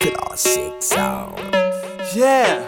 Classic sound. Yeah.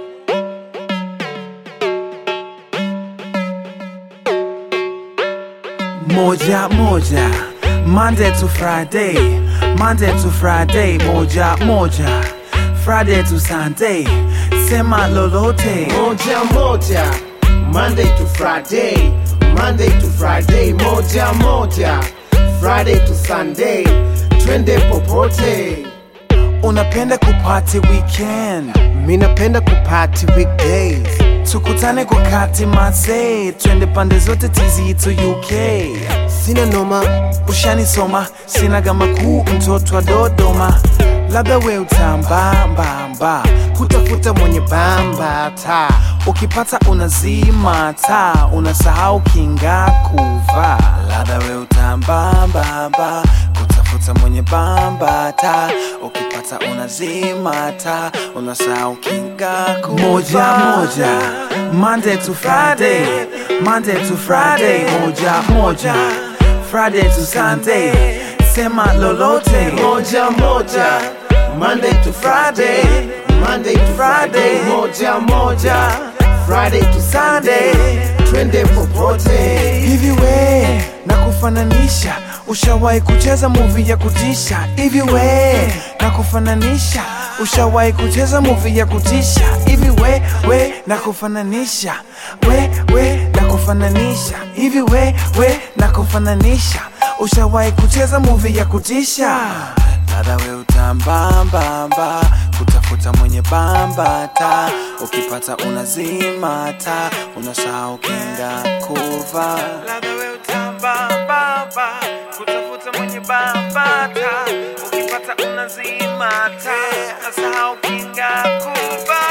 Moja moja, Monday to Friday, Monday to Friday, moja moja, Friday to Sunday, sema lolote. moja moja Monday to Friday Monday to Friday moja moja Friday to Sunday twende popote Unapenda kupati weekend, mi napenda kupati weekdays tukutane kwa kati mazee, twende pande zote TZ to UK. sina noma ushanisoma sinaga makuu mtoto wa dodoma labda we utambambamba kutafuta mwenye bamba ta ukipata unazima taa unasahau kinga kuvaa labda we utambambamba kutafuta mwenye bamba taa ukipata unazima taa unasahau kinga kuvaa moja moja Monday to Friday Monday to Friday moja moja Friday to Sunday sema lolote moja moja Monday to Friday Monday to Friday moja moja Friday to Sunday twende popote hivi we na kufananisha ushawahi kucheza muvi ya kutisha hivi we na kufananisha ushawahi kucheza muvi ya kutisha hivi we we na kufananisha we we na kufananisha hivi we we na kufananisha ushawahi kucheza muvi ya kutisha dada we utambambamba kutafuta mwenye bamba ta ukipata unazima ta unasahau kinga kuva dada we utambambamba kutafuta mwenye bamba ta ukipata unazima ta unasahau kinga kuva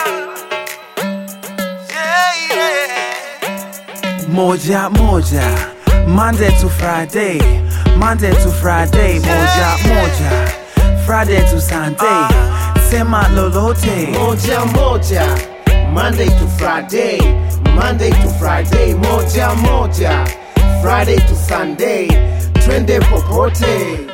yeah, yeah. moja moja Monday to Friday Monday to Friday moja moja Friday to Sunday sema lolote moja moja Monday to Friday Monday to Friday moja moja Friday to Sunday twende popote